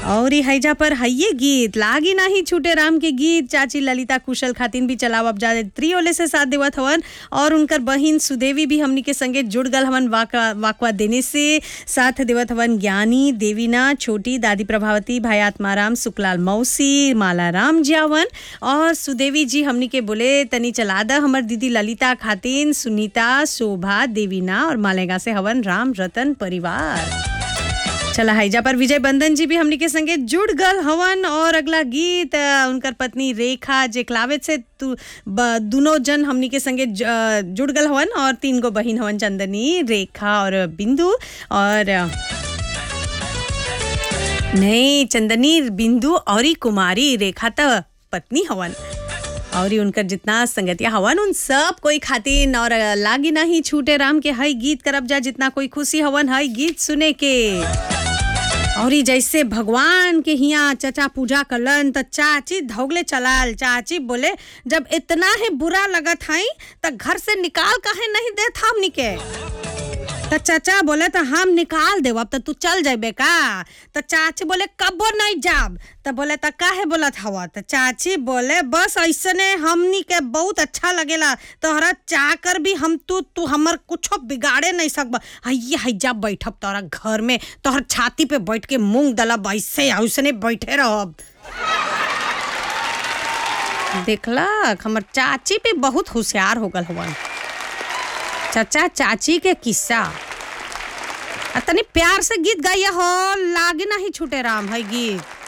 और हैजा पर हइये गीत लागी नाही छूटे राम के गीत चाची ललिता कुशल खातिन भी चलाव अब जा त्रियोले से साथ देवत हवन और उनकर बहिन सुदेवी भी हमनी के संगे जुड़ गल हवन वाका वाकवा देने से साथ देवत हवन ज्ञानी देवीना छोटी दादी प्रभावती भाई आत्माराम सुकलाल मौसी मालाराम जियावन और सुदेवी जी हमनी के बोले तनी चला द हमर दीदी ललिता खातिन सुनीता शोभा देवीना और मालेगा से हवन राम रतन परिवार चला हैजा पर विजय बंधन जी भी हमनी के संगे जुड़ गल हवन और अगला गीत अ, उनकर पत्नी रेखा जे क्लावेट से तु ब- दुनो जन हमनी के संगे ज- अ, जुड़ गल हवन और तीन गो बहिन हवन चंदनी रेखा और बिंदु और अ, नहीं चंदनी बिंदु और ही कुमारी रेखा त पत्नी हवन और उनकर जितना संगतिया हवन उन सब कोई खातिन और लागी नहीं छूटे राम के हई गीत करब जा जितना कोई खुशी हवन हई गीत सुने के और ई जैसे भगवान के हिया चचा पूजा करलन त चाची धौगले चलाल चाची बोले जब इतना ही बुरा लगत हई त घर से निकाल काहे नहीं देत हमनी के त चाचा बोले त हम निकाल देव अब त तू चल जाबे का त चाची बोले कबो नहीं जाब त बोले त काहे बोलत हवा त चाची बोले बस ऐसने हमनी के बहुत अच्छा लगेला तोहरा चाह कर भी हम तू तू हमर कुछो बिगाड़े नहीं सकब हइये हइजा बैठब तोहरा घर में तोहर छाती पे बैठ के मूंग दलब ऐसे ऐसने बैठे रहब देखला हमर चाची पे बहुत होशियार हो गल हवन चचा चाची के किस्सा आ तनी प्यार से गीत गाइया हो लागे नहीं छूटे राम है गीत